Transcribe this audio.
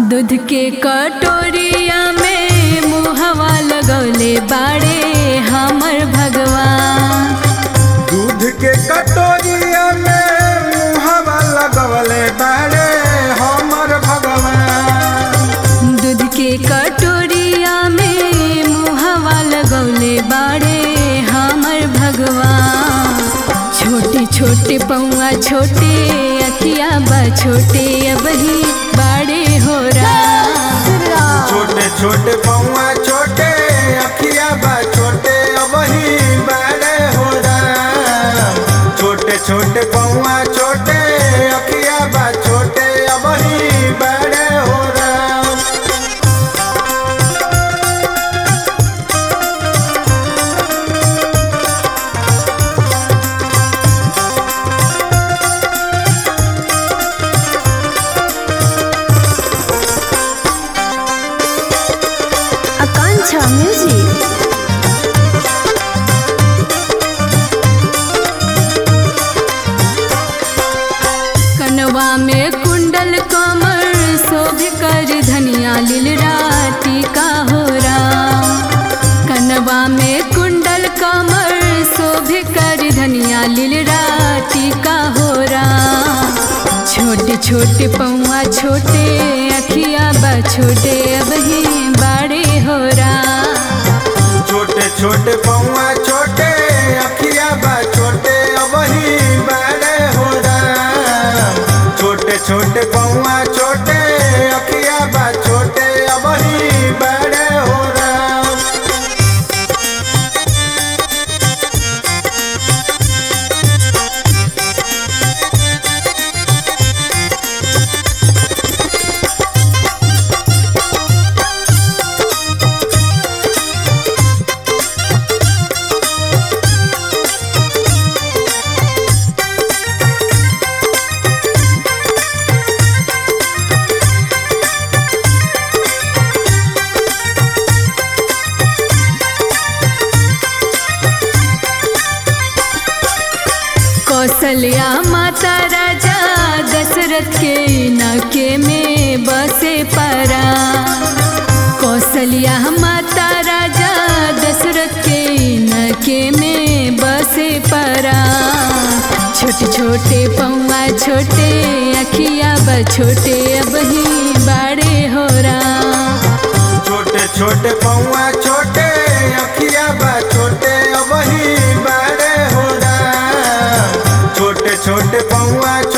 दूध के कटोरिया में मुहवा लगौले बाड़े हमर भगवान दूध के कटोरिया में मुहवा लगवले बाड़े हमर भगवान दूध के कटोरिया में मुहवा लगौले बाड़े हमर भगवान छोटे छोटे पौआ छोटे अखिया बा छोटे अबही बाड़े हो राम छोटे छोटे पौआ छोटे अखिया बा छोटे अबही बड़े हो राम छोटे छोटे पौआ छोटे अखिया बा छोटे अबही बड़े हो राम आकांक्षा म्यूजिक कनवा में कुंडल कमर शोभ कर धनिया लीलरा टीका हो राम कनवा में कुंडल कमर शोभ कर धनिया लीलरा टीका हो राम छोटे छोटे पौआ छोटे अखिया बा छोटे अबही बाड़े हो राम छोटे छोटे पौआ छोटे अखिया बा छोटे अबही बड़े हो राम छोटे छोटे पौआ छोटे अखिया बा छोटे अबही बड़े हो राम कौशल्या माता राजा दशरथ के नके में बसे परा कौशल्या माता राजा दशरथ के नके में बसे परा छोटे छोटे पौआ छोटे अखिया ब छोटे अबही बाड़े हो राम छोटे छोटे पौआ छोटे अखिया बा छोटे अबही बड़े हो राम छोटे छोटे पौआ